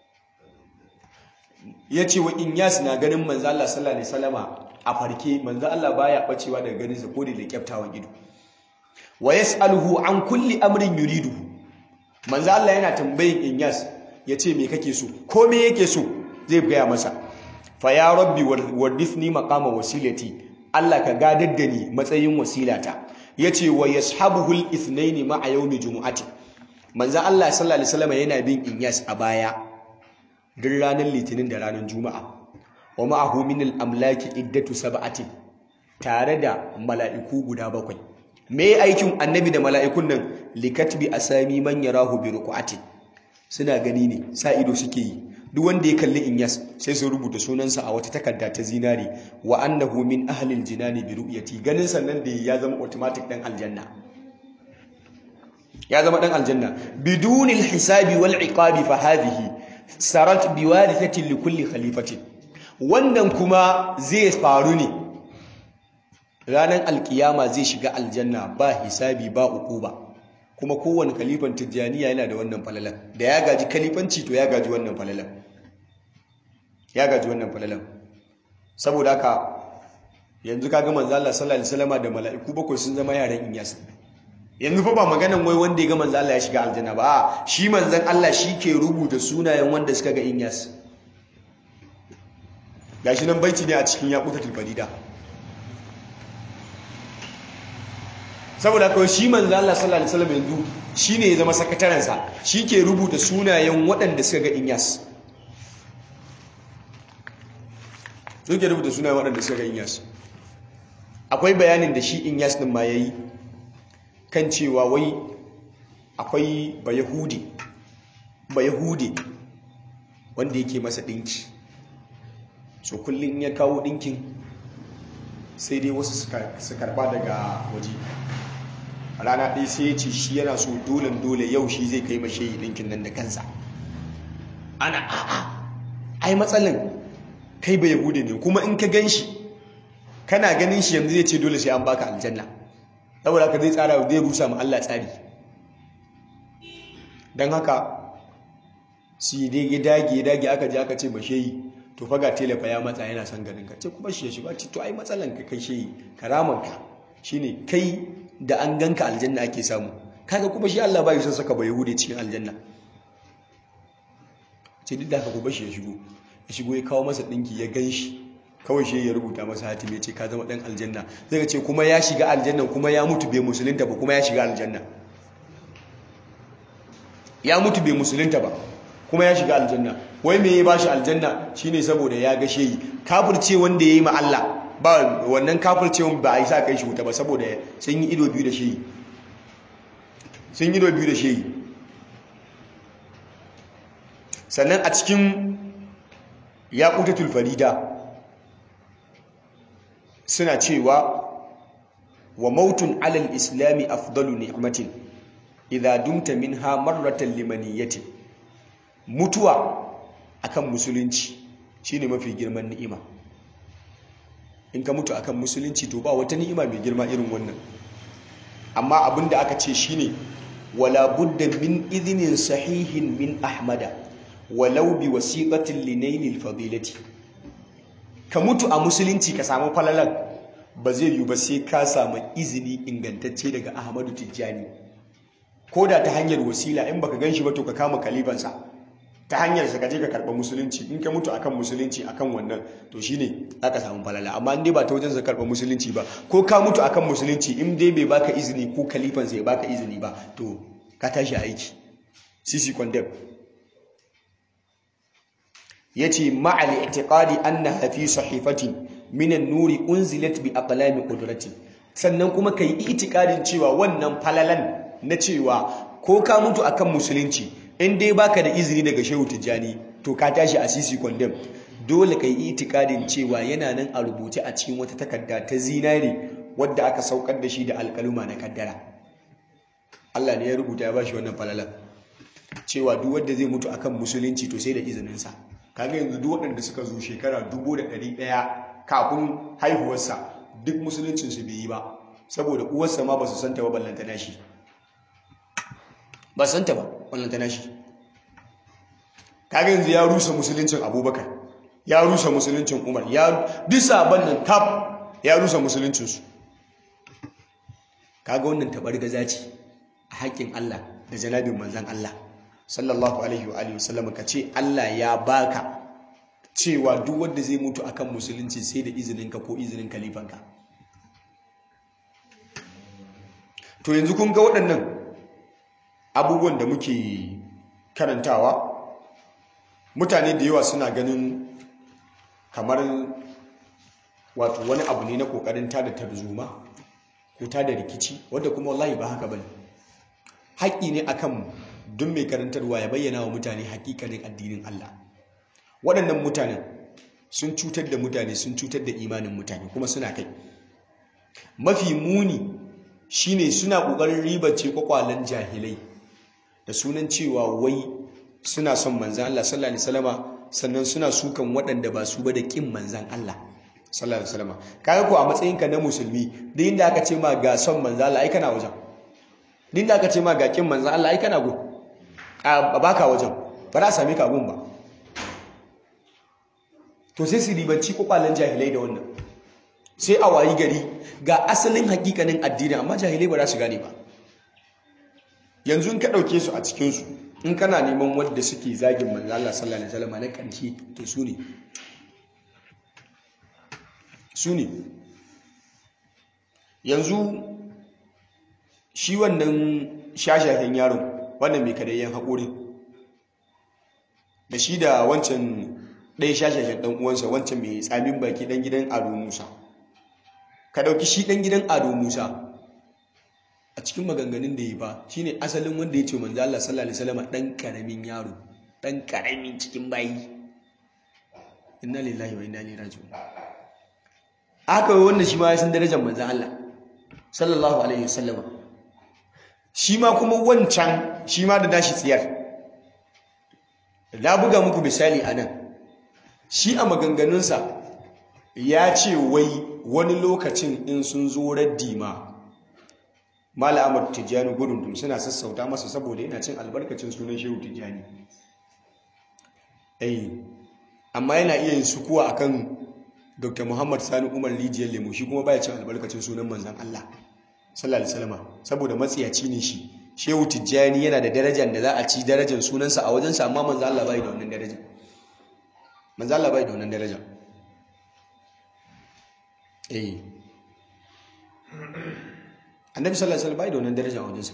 yace wa inyas na ganin manzan Allah sallallahu alaihi wasallama a farke manzo Allah baya bacewa daga ganin sa ko da kyaftawan ido wa yasaluhu an kulli amrin yuridu manzo Allah yana tambayin Inyas yace me kake so ko me yake so zai gaya masa fa ya rabbi warithni maqama wasilati Allah ka gadar da ni matsayin wasilata yace wa yashabuhu al-ithnain ma'a yawmi jumu'ati manzo Allah sallallahu alaihi wasallam yana bin Inyas a baya duk ranar litinin da ranar juma'a wa ma'ahu min al-amlaki iddatu sab'atin tare da mala'iku guda bakwai me aikin annabi da mala'ikun nan likatbi asami man yarahu bi ruqati suna gani ne sa ido suke yi duk wanda ya kalli inyas sai su rubuta sunansa a wata takarda ta zinari wa annahu min ahli al-jinani bi ru'yati ganin sannan da ya zama automatic dan aljanna ya zama dan aljanna biduni al-hisabi wal iqabi fa hadhihi sarat biwarithatin li kulli khalifatin wannan kuma zai faru ne ranar alkiyama zai shiga aljanna ba hisabi ba ba. kuma kowane kalifan tijjaniya yana da wannan falalan da ya gaji kalifanci to ya gaji wannan falalan ya gaji wannan falalan saboda haka yanzu kaga manzo Allah sallallahu alaihi wasallam da mala'iku bakwai sun zama yaran inyas yanzu fa ba maganan wai wanda ya ga manzo Allah ya shiga aljanna ba shi manzon Allah shi ke rubuta sunayen wanda suka ga inyas gashi nan baiti ne a cikin yaƙutatul farida saboda kawai shi manzo Allah sallallahu alaihi wasallam yanzu shine ya zama sakataren sa ke rubuta sunayen waɗanda suka ga Inyas su ke rubuta sunayen waɗanda suka ga Inyas akwai bayanin da shi Inyas din ma yayi kan cewa wai akwai bayahudi bayahudi wanda yake masa dinki so kullum ya kawo ɗinkin sai dai wasu su karba daga waje rana ɗaya sai ya ce shi yana so dole dole yau shi zai kai mashe yi ɗinkin nan da kansa ana a'a ai matsalin kai bai yahude ne kuma in ka gan shi kana ganin shi yanzu zai ce dole sai an baka aljanna saboda ka zai tsara zai rusa ma Allah tsari don haka su dai dage dage aka je aka ce mashe yi to faga telefa ya matsa yana son ganin ka ce kuma shi ya shiga ce to ai matsalan ka kai shi karaman ka shine kai da an ganka aljanna ake samu kaga kuma shi Allah ba yi son saka ba yahudi cikin aljanna ce duk da haka kuma shi ya shigo ya shigo ya kawo masa dinki ya gan shi kawai shi ya rubuta masa hatimi ya ce ka zama dan aljanna zai ce kuma ya shiga aljanna kuma ya mutu bai musulunta ba kuma ya shiga aljanna ya mutu bai musulunta ba kuma ya shiga aljanna wai me ya bashi aljanna shine saboda ya ga shehi kafirce wanda yayi ma Allah ba wannan kafircewan ba a yi sa kai shi wuta ba saboda sun yi ido biyu da shehi sun yi ido biyu da shehi sannan a cikin yaqutatul farida suna cewa wa mautun alal islami afdalu ni'matin idza dumta minha marratan limaniyatin mutuwa akan musulunci shine mafi girman ni'ima in ka mutu akan musulunci to ba wata ni'ima mai girma irin wannan amma abinda aka ce shine wala budda min idhnin sahihin min ahmada walau bi wasiqatin linailil fadilati ka mutu a musulunci ka samu falalan ba zai yi ba sai ka samu izini ingantacce daga ahmadu tijjani ko da ta hanyar wasila in baka gan shi ba to ka kama kalibansa ta hanyar sa kaje ka karba musulunci in ka mutu akan musulunci akan wannan to shine aka samu falala amma in dai ba ta wajen sa karba musulunci ba ko ka mutu akan musulunci in dai bai baka izini ko kalifan sa ya baka izini ba to ka tashi aiki sisi condemn yace ma'al i'tiqadi annaha fi sahifatin min an-nuri unzilat bi aqlami qudrati sannan kuma kai i'tiqadin cewa wannan falalan na cewa ko ka mutu akan musulunci in dai baka da izini daga shehu tijjani to ka tashi a sisi condemn dole kai itikadin cewa yana nan a rubuce a cikin wata takarda ta zinare wadda aka saukar da shi da alkaluma na kaddara Allah ne ya rubuta ya bashi wannan falalan cewa duk wanda zai mutu akan musulunci to sai da izininsa kaga yanzu duk waɗanda suka zo shekara dubu da ɗari ɗaya kafin haihuwarsa duk musuluncinsu bai yi ba saboda uwarsa ma ba su santa ba ballanta na shi ba santa ba wannan tana shi kaga yanzu ya rusa musuluncin abubakar ya rusa musuluncin umar ya bisa bannan kaf ya rusa musuluncinsu kaga wannan tabar gaza ce a haƙƙin Allah da janabin manzan Allah sallallahu alaihi wa alihi wasallam ka ce Allah ya baka cewa duk wanda zai mutu akan musulunci sai da izininka ko izinin kalifanka to yanzu kun ga waɗannan abubuwan da muke karantawa mutane da yawa suna ganin kamar wato wani abu ne na kokarin tada tarzoma ko tada rikici wanda kuma wallahi ba haka bane haƙƙi ne akan duk mai karantarwa ya bayyana wa mutane haƙiƙanin addinin Allah waɗannan mutanen sun cutar da mutane sun cutar da imanin mutane kuma suna kai mafi muni shine suna ƙoƙarin ribace kwakwalen jahilai da sunan cewa wai suna son manzan Allah sallallahu alaihi wasallama sannan suna sukan waɗanda ba su ba da ƙin manzan Allah sallallahu alaihi wasallama kaga ko a matsayinka na musulmi duk inda aka ce ma ga son manzan Allah ai kana wajen duk inda aka ce ma ga ƙin manzan Allah ai kana gun a baka wajen ba za a same ka gun ba to sai su ribanci kwakwalen jahilai da wannan sai a wayi gari ga asalin hakikanin addini amma jahilai ba za su gane ba yanzu in ka ɗauke su a cikinsu in kana neman wadda suke zagin manzo Allah sallallahu alaihi wasallam na ƙarshe to su ne su ne yanzu shi wannan shashashen yaron wannan mai kadayyan haƙuri da shi da wancan ɗaya shashashen ɗan uwansa wancan mai tsamin baki ɗan gidan ado musa ka ɗauki shi ɗan gidan ado musa a cikin maganganun da yi ba shine asalin wanda ya ce manzo Allah sallallahu alaihi wasallam dan karamin yaro dan karamin cikin bayi inna lillahi wa inna ilaihi raji'un aka yi wanda shi ma ya san darajar manzan Allah sallallahu alaihi wasallam shi ma kuma wancan shi ma da dashi tsiyar na buga muku misali a nan shi a maganganunsa ya ce wai wani lokacin in sun zo raddi ma mala amur tijjani gudun suna sassauta masa saboda yana cin albarkacin sunan shehu tijjani amma yana iya yin sukuwa akan dr muhammad sani umar rijiyar lemo shi kuma baya cin albarkacin sunan manzan allah sallallahu alaihi wasallam saboda matsiyaci ne shi shehu tijjani yana da darajar da za a ci darajar sunansa a wajensa amma manzan allah bai da wannan darajar manzan allah bai da wannan darajar eh annabi sallallahu alaihi wasallam bai da wannan darajar a wajensa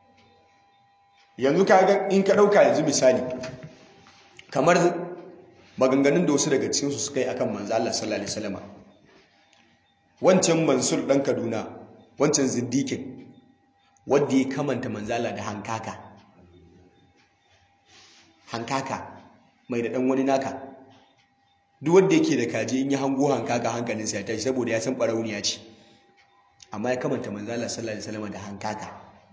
yanzu ka in ka dauka yanzu misali kamar maganganun da wasu daga cikinsu suka yi akan manzo Allah sallallahu alaihi wasallam wancan Mansur dan Kaduna wancan Ziddiqin wanda ya kamanta manzo Allah da hankaka hankaka mai da dan wani naka duk wanda yake da kaje in ya hango hankaka hankalinsa ya tashi saboda ya san barauniya ce amma ya kamanta manzo Allah sallallahu alaihi wasallam da hankaka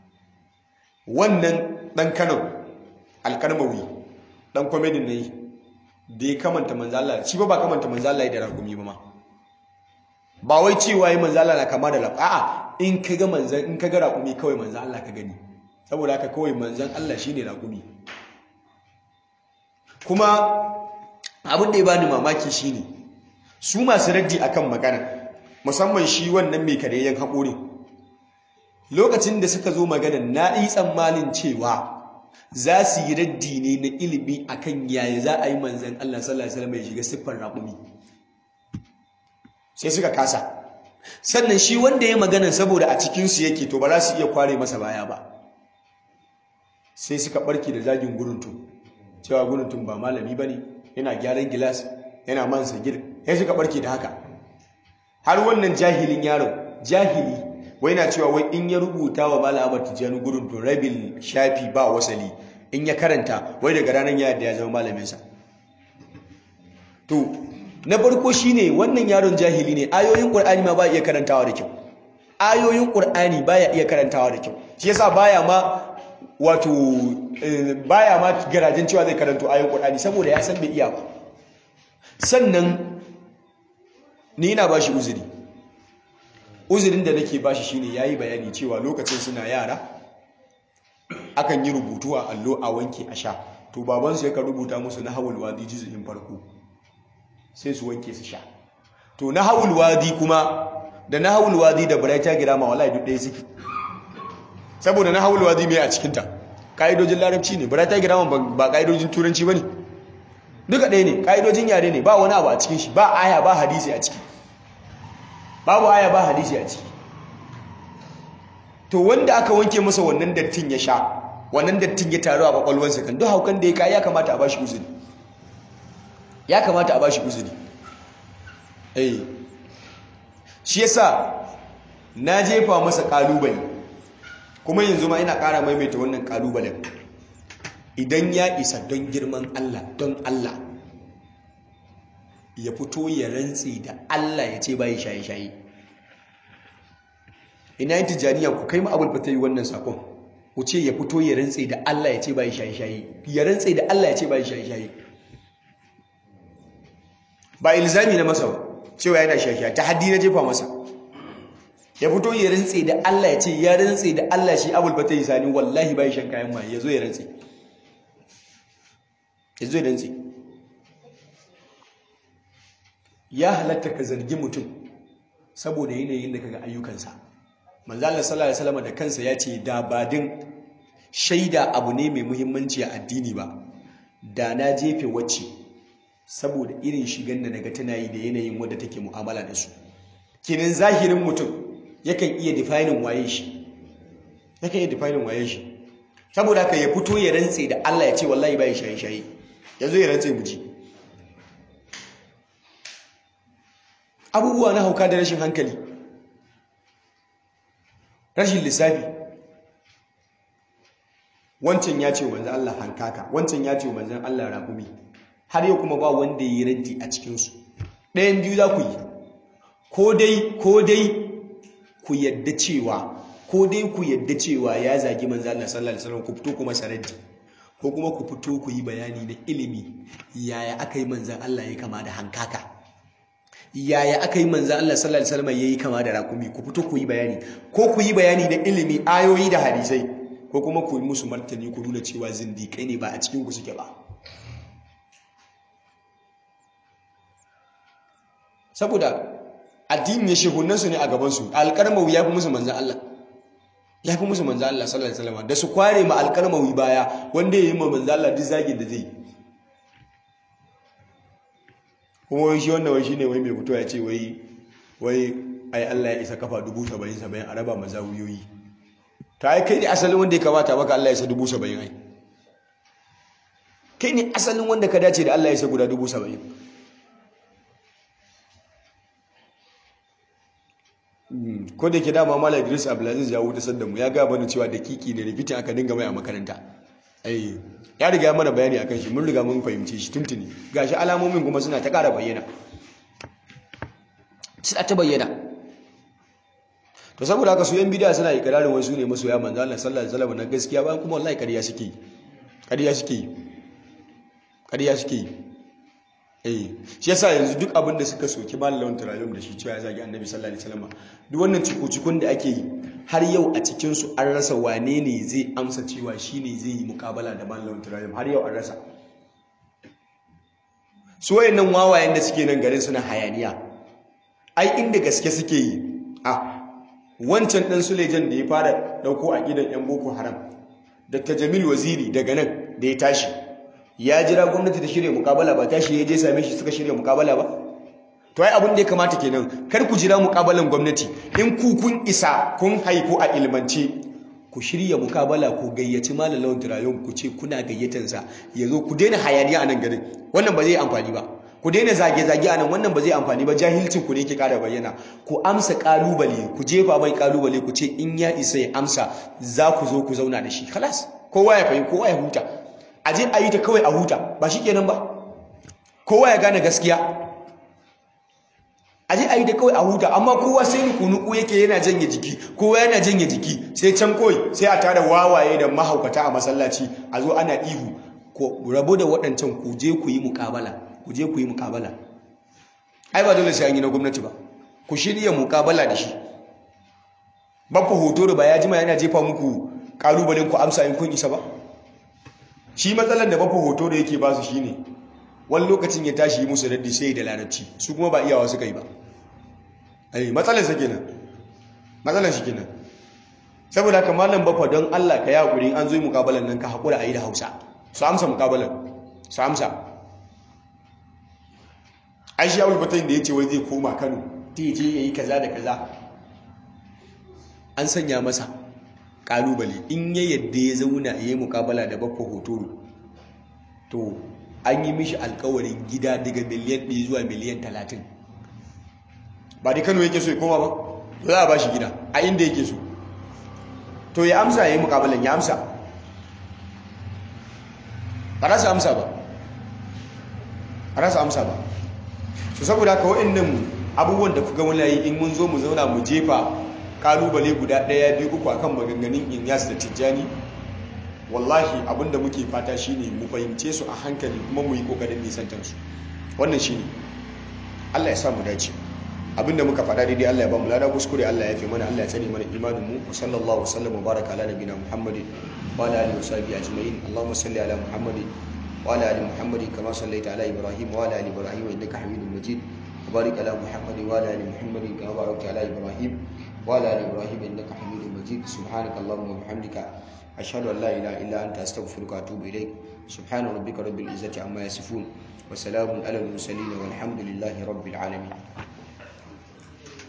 wannan dan Kano alkarmawi dan komedin ne da ya kamanta manzala shi ba ba kamanta manzala da ragumi ba ma ba wai cewa yi manzala na kama da lab a'a in ka ga manzan in ka ga ragumi kawai manzan Allah ka gani saboda haka kawai manzan Allah shine ragumi kuma abin da ya bani mamaki shine su masu raddi akan magana musamman shi wannan mai kareyyen haƙori lokacin da suka zo magana na yi tsammanin cewa za su yi raddi ne na ilimi akan yaya za a yi manzan Allah sallallahu alaihi wasallam ya shiga siffar raƙumi sai suka kasa sannan shi wanda ya magana saboda a cikinsu yake to ba za su iya kware masa baya ba sai suka barke da zagin guruntun cewa guruntun ba malami ba ne yana gyaran gilas yana man sagir sai suka barke da haka har wannan jahilin yaron jahili wai na cewa wai in ya rubuta wa Malam Ahmad Tijjani gurin to rabin shafi ba wasali in ya karanta wai daga ranar ya da ya zama malaminsa to na farko shine wannan yaron jahili ne ayoyin Qur'ani ma ba iya karantawa da kyau ayoyin Qur'ani baya iya karantawa da kyau shi yasa baya ma wato baya ma garajin cewa zai karanto ayoyin Qur'ani saboda ya san bai iya ba sannan ni ina bashi uzuri uzurin da nake bashi shine yayi bayani cewa lokacin suna yara akan yi rubutu a allo a wanke a sha to babansu yakan rubuta musu na hawul wadi juz'in farko sai su wanke su sha to na hawul wadi kuma da na hawul wadi da baraita girama wallahi duk ɗaya suke saboda na hawul wadi mai a cikin ta kaidojin larabci ne baraita girama ba kaidojin turanci bane duka ɗaya ne kaidojin yare ne ba wani abu a cikin shi ba aya ba hadisi a ciki babu aya ba hadisi a ciki to wanda aka wanke masa wannan dattin ya sha wannan dattin ya taru a kwakwalwarsa kan duk haukan da ya kai ya kamata a bashi uzuri ya kamata a bashi uzuri eh shi yasa na jefa masa kalubale kuma yanzu ma ina ƙara maimaita wannan kalubalen idan ya isa don girman Allah don Allah ya fito ya rantsi da Allah ya ce bayi shaye-shaye ina yin tijjaniya ku kai ma'abul fata yi wannan sakon ku ce ya fito ya rantsi da Allah ya ce bayi shaye-shaye ya rantsi da Allah ya ce bayi shaye-shaye ba ilzami na masa cewa yana shaye-shaye ta haddi na jefa masa ya fito ya rantsi da Allah ya ce ya rantsi da Allah shi abul fata yi sani wallahi bayi shan kayan ma ya zo ya rantsi ya zo ya rantsi ya halatta ka zargi mutum saboda yanayin da kaga ayyukansa manzo Allah sallallahu alaihi wasallam da kansa ya ce da badin shaida abu ne mai muhimmanci a addini ba da na jefe wacce saboda irin shigan da naga tana yi da yanayin wanda take mu'amala da su kenan zahirin mutum yakan iya defining waye shi yakan iya defining waye shi saboda haka ya fito ya rantse da Allah ya ce wallahi bai shaye shaye yazo ya rantse mu ji abubuwa na hauka da rashin hankali rashin lissafi wancan ya ce manzan Allah hankaka wancan ya ce manzan Allah raƙumi har yau kuma ba wanda ya yi raddi a cikinsu ɗayan biyu za ku yi ko dai ko dai ku yadda cewa ko dai ku yadda cewa ya zagi manzo Allah sallallahu alaihi wasallam ku fito kuma sarati ko kuma ku fito ku yi bayani na ilimi yaya aka yi manzon Allah ya kama da hankaka yaya aka yi manzon Allah sallallahu alaihi wasallam yayi kama da rakumi ku fito ku yi bayani ko ku yi bayani na ilimi ayoyi da hadisai ko kuma ku yi musu martani ku nuna cewa zindiƙai ne ba a cikin ku suke ba saboda addini ne shehunansu ne a gabansu alƙarmawi ya fi musu manzan Allah ya fi musu manzan Allah sallallahu alaihi wasallam da su kware ma alƙarmawi baya wanda ya yi ma manzan Allah duk zagin da zai kuma wai shi wannan wai shine wai mai fito ya ce wai wai ai Allah ya isa kafa dubu saba'in saba'in a raba mazawiyoyi ta ai kai ne asalin wanda ya kamata maka Allah ya isa dubu saba'in ai kai ne asalin wanda ka dace da Allah ya isa guda dubu saba'in ko da ke dama mala idris abdulaziz ya wuce sadda mu ya ga bani cewa da kiki ne rikitin aka dinga mai a makaranta ai ya riga ya mana bayani akan shi mun riga mun fahimci shi tuntuni gashi alamomin kuma suna ta ƙara bayyana suna ta bayyana to saboda haka su yan bidiya suna ikirarin wai su ne masoya manzo Allah sallallahu alaihi wasallam na gaskiya bayan kuma wallahi ƙarya suke yi ƙarya suke yi ƙarya suke yi eh shi yasa yanzu duk abin da suka soki malamin turayum da shi cewa ya zagi annabi sallallahu alaihi wasallam duk wannan cikukun da ake yi har yau a cikin su an rasa wane ne zai amsa cewa shine zai yi mukabala da malamin turayum har yau an rasa su wayannan wawayen da suke nan garin suna hayaniya ai inda gaske suke yi a wancan dan sulejan da ya fara dauko a gidan yan boko haram dr jamil waziri daga nan da ya tashi ya jira gwamnati ta shirya mukabala ba tashi ya je same shi suka shirya mukabala ba to ai abin da ya kamata kenan kar ku jira mukabalan gwamnati in ku kun isa kun haifu a ilmance ku shirya mukabala ku gayyaci malamin turayen ku ce kuna gayyatansa ya zo ku daina hayaniya a nan garin wannan ba zai amfani ba ku daina zage-zage a nan wannan ba zai amfani ba jahilcin ku ne ke kara bayyana ku amsa kalubale ku jefa mai kalubale ku ce in ya isa ya amsa za ku zo ku zauna da shi kalas kowa ya fahimta kowa ya huta a je a yi ta kawai a huta ba shi kenan ba kowa ya gane gaskiya a je a yi ta kawai a huta amma kowa sai nuku-nuku yake yana janye jiki kowa yana janye jiki sai can kawai sai a tara wawaye da mahaukata a masallaci a zo ana ihu ko rabu da waɗancan ku je ku yi mukabala ku je ku yi mukabala ai ba dole sai an yi na gwamnati ba ku shirya mukabala da shi babba hoto da ba ya jima yana jefa muku kalubalen ku amsa in kun isa ba shi matsalar da bafa hoto da yake ba su shi ne wani lokacin ya tashi musu raddi sai da larabci su kuma ba iyawa suka yi ba ai matsalar sa kenan matsalar shi kenan saboda haka malam bafa don Allah ka ya hakuri an zo yi mukabalan nan ka hakura a yi da Hausa su amsa mukabalan su amsa Aisha Abdul Fatain da yace wai zai koma Kano ta je yayi kaza da kaza an sanya masa kalubale in ya yadda ya zauna ya yi mukabala da bakwa hoto to an yi mishi alkawarin gida daga miliyan 1 zuwa miliyan 30 ba da kano yake so ya koma ba za a ba shi gida a inda yake so to ya amsa ya yi mukabalan ya amsa ba rasa amsa ba a rasa amsa ba so saboda haka waɗannan abubuwan da kuka muna yi in mun zo mu zauna mu jefa kalubale guda ɗaya biyu uku akan maganganun inyas da tijjani wallahi abinda muke fata shine mu fahimce su a hankali kuma mu yi kokarin nisantar su wannan shine Allah ya sa mu dace abinda muka faɗa daidai Allah ya ba mu lada kuskure Allah ya fi mana Allah ya tsare mana imanin mu wa sallallahu wasallam wa baraka ala nabiyina muhammadin wa ala alihi wa sahbihi ajma'in allahumma salli ala muhammadin wa ala ali muhammadin kama sallaita ala ibrahim wa ala ali ibrahim innaka hamidum majid وبارك على محمد وعلى ال محمد كما باركت على ابراهيم وعلى ال ابراهيم انك حميد مجيد سبحانك اللهم وبحمدك اشهد ان لا اله الا انت استغفرك واتوب اليك سبحان ربك رب العزه عما يصفون وسلام على المرسلين والحمد لله رب العالمين